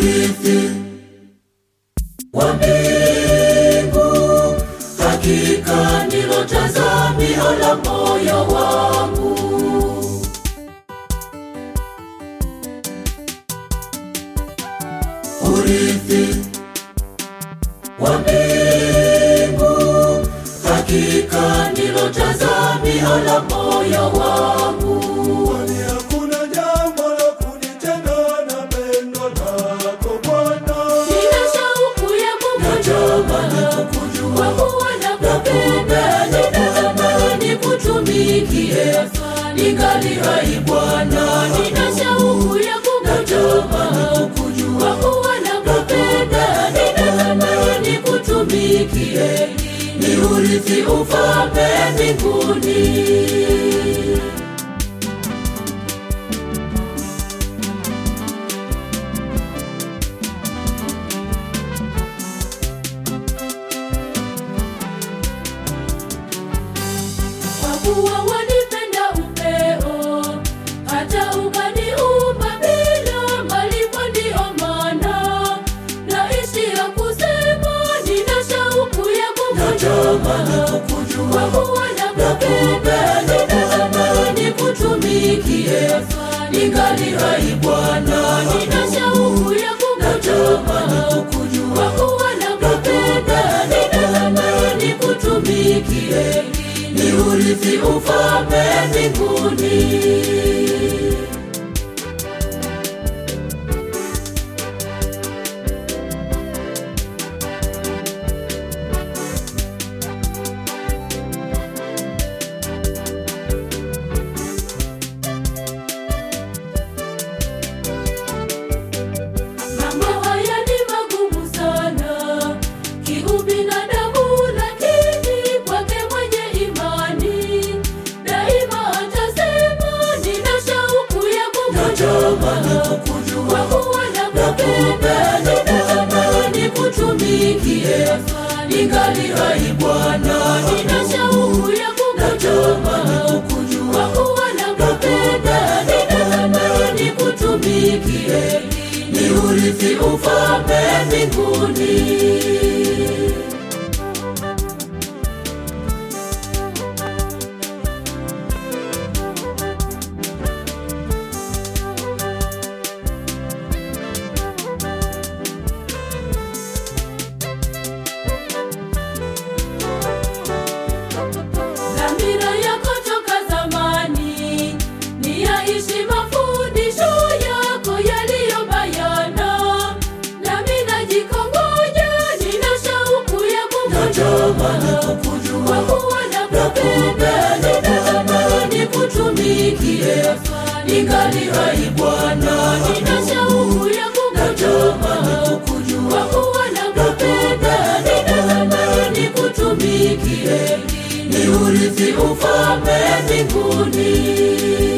urithi wa mbingu, hakika ndilo tazamio la moyo wangu. Urithi wa mbingu, hakika ndilo tazamio la moyo wangu. Kwani hakuna jambo la kunitenga na pendo lako Bwana. Nina shauku ya Natamani kukujua, kwa kuwa nakupenda, ninatamani nikutumikie, ningali hai Bwana. Nina shauku ya kukujua, kwa kuwa nakupenda, ninatamani nikutumikie, ni urithi ufalme mbinguni. kwa kuwa wanipenda upeo, hata ukaniumba bila malipo. Ndiyo maana naishi ya kusema, nina shauku ya Natamani kukujua, kukujua. kwa kuwa nakupenda, ninatamani kutumikie, ningali hai Bwana, nina shauku ya Natamani kukujua kukujua. kwa kuwa nakupenda, ninatamani kutumikie, ni urithi ufalme mbinguni. Mambo haya ni magumu sana kiubinadamu, lakini kwake mwenye imani daima atasema, nina shauku ya Natamani kukujua, kukujua. kwa kuwa nakupenda, ninatamani kutumikie, ningali hai Bwana, nina shauku ya Natamani kukujua, kukujua. kwa kuwa nakupenda, ninatamani kutumikie, ni urithi ufalme mbinguni. Dhamira yako toka zamani ni yaishi mafundisho yako yaliyo bayana, nami najikongoja, nina shauku ya Natamani kukujua, kukujua. kwa kuwa nakupenda, ninatamani kutumikie, ningali hai Bwana, nina shauku ya Natamani kukujua, kukujua. kwa kuwa nakupenda, ninatamani kutumikie, ni urithi ufalme mbinguni.